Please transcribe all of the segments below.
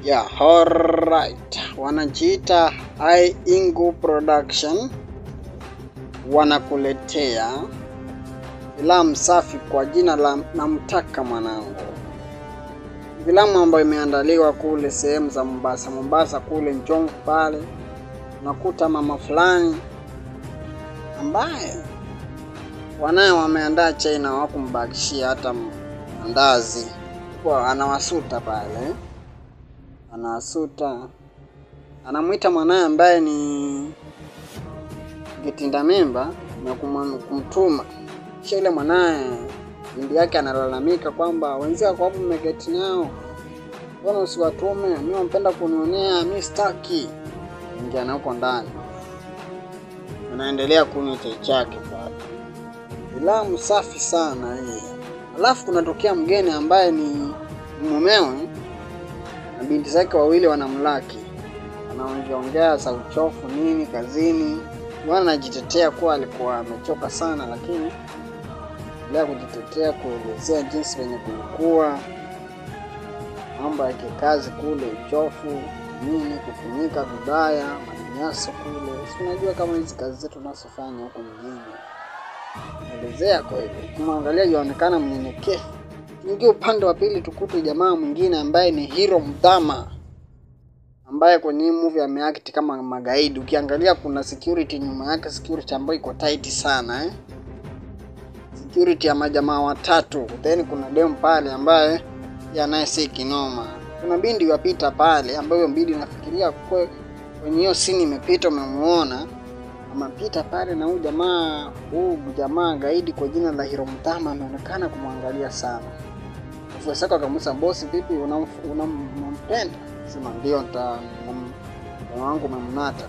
Yeah, alright. Wanajiita I Ingu Production wanakuletea filamu safi kwa jina la Namtaka Mwanangu, filamu ambayo imeandaliwa kule sehemu za Mombasa, Mombasa kule Njomvu pale, unakuta mama fulani ambaye wanaye wameandaa chai na hawakumbakishia hata mandazi, kwa anawasuta pale anawasuta, anamwita mwanaye ambaye ni kitinda mimba na kumam- kumtuma. Kisha yule mwanaye binti yake analalamika kwamba wenzia kwa hapo mmeketi nao, mbona usiwatume? Mi wampenda kunionea, mi staki. Ingia na huko ndani, anaendelea kunywa chai chake pale. Filamu safi sana hii. Alafu kunatokea mgeni ambaye ni mumewe na binti zake wawili wanamlaki, anaongeaongea za uchofu nini kazini. Bwana anajitetea kuwa alikuwa amechoka sana, lakini endelea kujitetea, kuelezea jinsi venye kulikuwa mambo ya kikazi kule, uchofu nini, kufunyika vibaya, manyanyaso kule. Si unajua kama hizi kazi zetu tunazofanya huko mjini, elezea kweli. Kumwangalia yaonekana mnyenyekevu Tuingie upande wa pili tukute jamaa mwingine ambaye ni Hero Mdhama ambaye kwenye hii movie ameact kama magaidi. Ukiangalia kuna security nyuma yake, security ambayo iko tight sana eh? Security ya majamaa watatu. Then kuna dem pale ambaye yeye naye si kinoma. Kuna bindi yapita pale ambayo bindi nafikiria kwe, kwenye hiyo scene imepita, umemuona amepita pale na huyu jamaa huyu jamaa gaidi kwa jina la Hero Mdhama ameonekana kumwangalia sana. Wafuasi wake wakamuuliza bosi, vipi, unam- unam- unampenda? Sema ndio, nita nam- moyo wangu umemnata.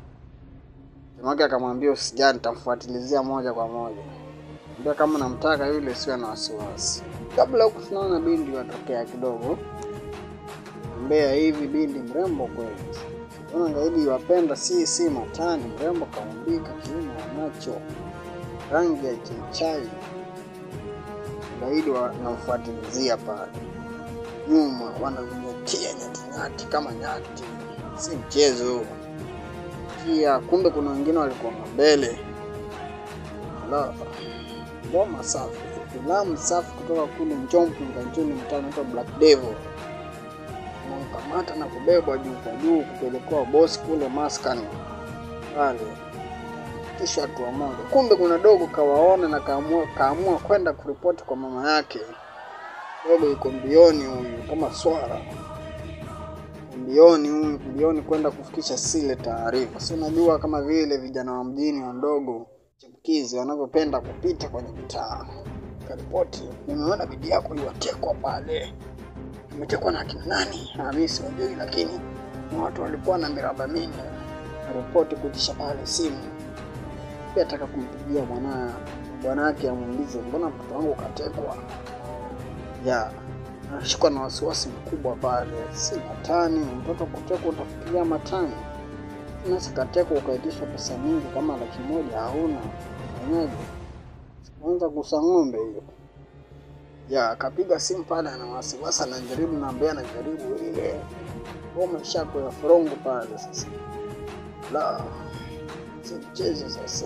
Jamaa wake akamwambia usijali, nitamfuatilizia moja kwa moja. Ambia kama namtaka yule, siwe na wasiwasi. Kabla huku tunaona bindi watokea kidogo mbea hivi, bindi mrembo kweli. Ona gaidi wapenda si si matani, mrembo kaumbika, kiuno anacho rangi ya chaichai gaidi wanamfuatilizia pale nyuma, wanamnyatia nyatinyati kama nyati, si mchezo pia. Kumbe kuna wengine walikuwa mbele. La, ngoma safi, filamu safi kutoka kule Njomvu Mkanjuni, mtaa unaitwa Black Devil. Wanamkamata na kubebwa juu kwa juu kupelekewa bosi kule maskani pale kisha hatua moja. Kumbe kuna dogo kawaona na kaamua, kaamua kwenda kuripoti kwa mama yake. Dogo yuko mbioni huyu kama swara, mbioni huyu, mbioni kwenda kufikisha sile taarifa. Si unajua kama vile vijana wa mjini wadogo chipukizi wanavyopenda kupita kwenye mitaa. Karipoti, nimeona bibi yako iliwatekwa pale. Imetekwa na akina nani? Ah, mimi siwajui, lakini ni watu walikuwa na miraba mingi. Ripoti kutisha pale simu pia ataka kumpigia mwana bwanake amuulize mbona mtoto wangu katekwa. Ya anashikwa na wasiwasi mkubwa pale, si matani. Mtoto kutekwa utafikiria matani, nasi katekwa ukaitishwa pesa nyingi kama laki moja hauna, fanyaje? Anza kusa ng'ombe hiyo. Ya akapiga simu pale, ana wasiwasi, anajaribu naambia, anajaribu ile ngoma shako ya frongo pale sasa la si mchezo sasa.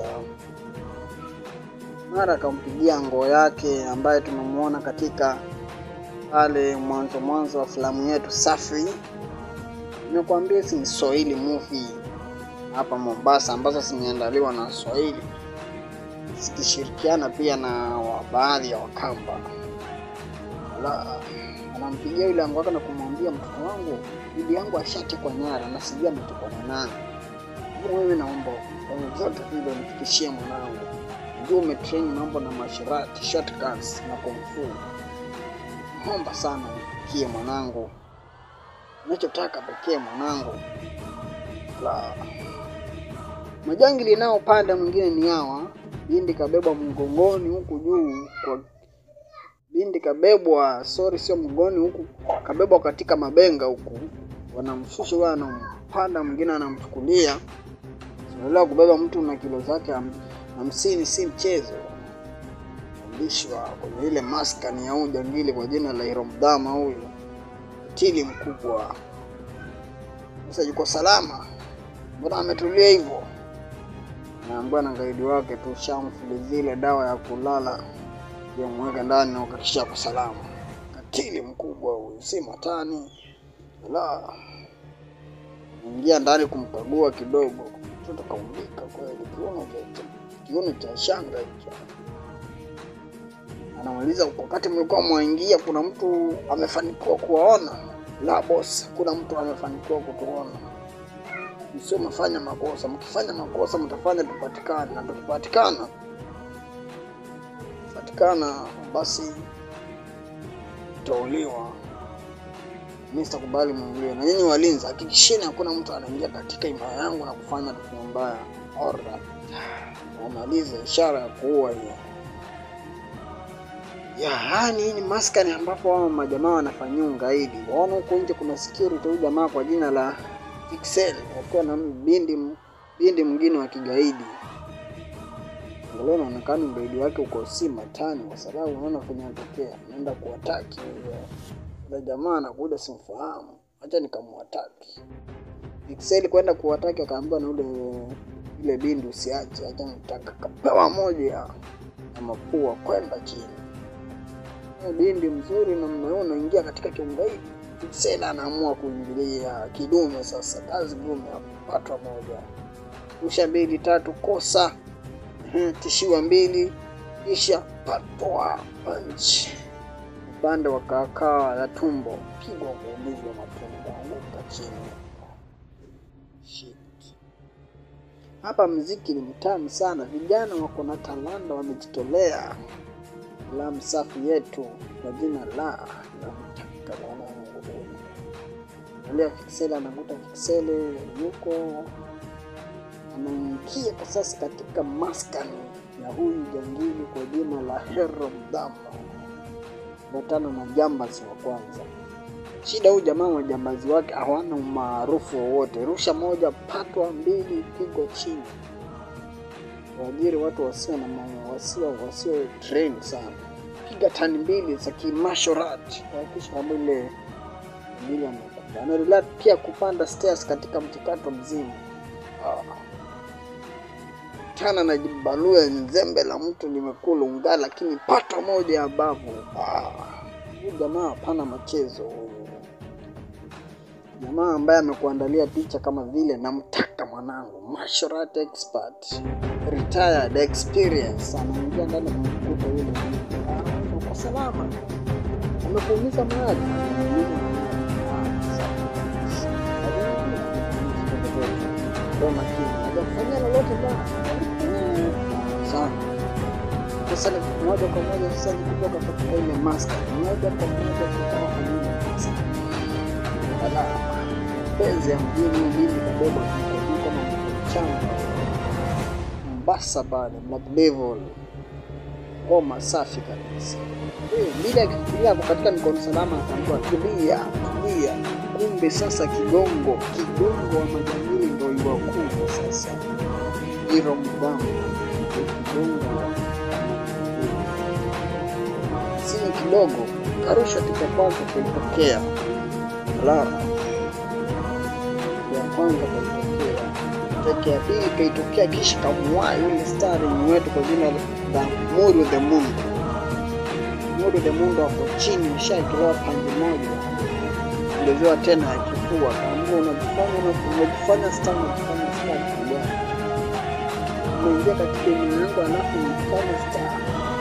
Mara akampigia ngoo yake ambaye tumemwona katika pale mwanzo mwanzo wa filamu yetu safi. Nimekuambia hizi ni Swahili movie hapa Mombasa, ambazo zimeandaliwa na Swahili zikishirikiana pia na wa baadhi ya Wakamba. La, anampigia yule ango wake na kumwambia mtoto wangu, bibi yangu ashatekwa nyara na sijui ametekwa na nani wewe naomba kwa zote vile unifikishie mwanangu. Najua umetrain mambo na mashirati, shotguns na kung fu. Naomba sana unifikie mwanangu, unachotaka pekee mwanangu. La majangili nao pande mwingine ni hawa, bindi kabebwa mgongoni huku juu kwa bindi kabebwa, sorry, sio mgongoni huku, kabebwa katika mabenga huku, wanamshusha huyo, anampanda mwingine anamchukulia Unaelewa, kubeba mtu na kilo zake ham- hamsini si mchezo. Fundishwa kwenye ile maskani ya huyu jangili kwa jina la Hero Mdhama, huyu katili mkubwa. Sasa yuko salama, mbona ametulia hivyo? Naambiwa na gaidi wake tu shamfuli zile dawa ya kulala yamweka ndani na ukakisha ako salama. Katili mkubwa huyu, si matani la ingia ndani kumkagua kidogo, mtoto kaumbika kweli, kiuno cha kiuno cha shanga hicho. Anamaliza, wakati mlikuwa mwaingia, kuna mtu amefanikiwa kuwaona? La boss, kuna mtu amefanikiwa kutuona. Msio mafanya makosa, mkifanya makosa mtafanya tupatikane, na tukipatikana patikana, basi tutauliwa. Mimi sitakubali muuliwe. Na nyinyi walinzi, hakikisheni hakuna mtu anaingia katika imara yangu na kufanya tukio mbaya. Alright. Wamalize ishara ya kuua hiyo. Ya, yani hii ni maskani ambapo wao majamaa wanafanyia ungaidi. Waona huko nje kuna security huyu jamaa kwa jina la Pixel wakiwa na bindi bindi mwingine wa kigaidi. Angalau inaonekana ugaidi wake uko si matani, kwa sababu unaona kwenye anatokea anaenda kuwataki yule jamaa anakuja, simfahamu, acha nikamwataki. Pixel kwenda kuwataki, akaambiwa na ule ile bindi, usiache, acha nitaka kapewa moja ya mapua kwenda chini. Bindi mzuri na mmeona ingia katika kiungaidi. Pixel anaamua kuingilia kidume. Sasa kazi gume, apatwa moja, rusha mbili tatu, kosa tishiwa mbili, kisha patwa punch upande wa kaakaa ya tumbo, pigwa kuumizwa matumbo, anguka chini. Shit. Hapa mziki ni mtamu sana, vijana wako na talanta, wamejitolea. Filamu safi yetu kwa jina la namtaka mwanangu huyu. Angalia Fiksele anakuta Fiksele yuko anaingia kwa sasa katika maskani ya huyu jangili kwa jina la Hero Mdama batana na jambazi wa kwanza. Shida huyu jamaa majambazi wake hawana umaarufu wowote. Rusha moja, patwa mbili, pigo chini. Waajiri watu wasio na ma- wasio wasio train sana. Piga tani mbili za kimartial art kuhakikisha kwamba ile ile amekufa. Anaendelea pia kupanda stairs katika mchakato mzima. Ah. Tana na jibalua nzembe la mtu limekula unga, lakini patwa moja ya bavu. Ah. Huyu jamaa hapana machezo huyu. Jamaa ambaye amekuandalia picha kama vile namtaka mwanangu, martial art expert, retired experience, anaingia ndani ya mkuta yule mtu. Ah, uko salama, amekuumiza mahali, Amekuumiza mahali. Ah, safi. Kwa makini, hajakufanyia lolote bwana. Sana. Sasa ni moja kwa moja sasa ni kutoka katika ile maska, moja kwa moja kutoka kwenye ile maska. Ala, penzi ya mjini mjini kabeba kiko kama mchanga. Mombasa pale, Black Devil. Ngoma safi kabisa. Eh, Bila akifikiria hapo katika mikono salama akaambiwa tulia, tulia. Kumbe sasa kigongo, kigongo wa majangili ndio iwakuja sasa. Hiro Mbango, kigongo wa sio kidogo, karusha tika kwanza kuipokea. La ya kwanza kuipokea, teke ya pili kaitokea, kisha kamwaa yule stari wetu kwa jina la Muru the Mungu. Muru the Mungu hapo chini, mshaitoa pande moja, ongezewa tena ya kifua, kaambia unajifanya unajifanya star, unajifanya star kubwa, umeingia katika eneo yangu alafu unajifanya star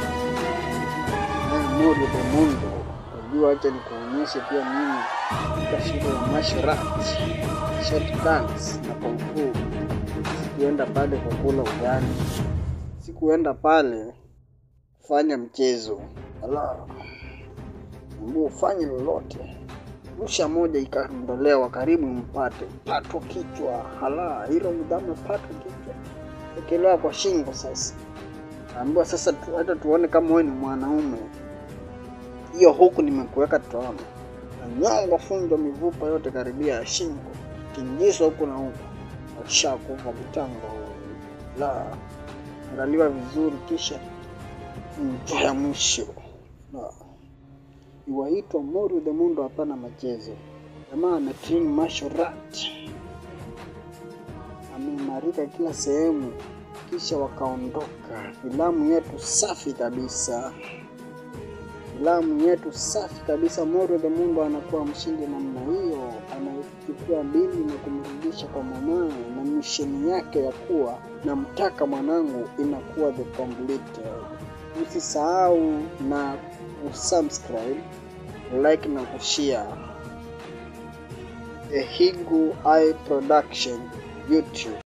Mungu the Mungu. Unajua, acha nikuonyeshe pia mimi katika shule ya martial arts, short dance na kung fu. Sikuenda pale kwa kula ugali, sikuenda pale kufanya mchezo. Ala, ambao ufanye lolote, rusha moja ikaondolewa, karibu mpate patwa kichwa. Hala, hilo mdhamu patwa kichwa, ekelewa kwa shingo. Sasa ambiwa sasa tu, hata tuone kama wewe ni mwanaume hiyo huku nimekuweka tutaona. Nyongo funjwa mivupa yote karibia ya shingo, kingizwa huku na huku, akishakufa mtango huyu. La, angaliwa vizuri, kisha mto ya mwisho. La, iwaitwa Muru the Mundo, hapana machezo. Jamaa ametrain martial art wanarika kila sehemu, kisha wakaondoka. Filamu yetu safi kabisa, filamu yetu safi kabisa. Moro the Mundo anakuwa mshindi namna hiyo, anachukua binti na kumrudisha kwa mamaye, na misheni yake ya kuwa namtaka mwanangu inakuwa the completed. Usisahau na kusubscribe, like na kushare. Ehigu Eye Production YouTube.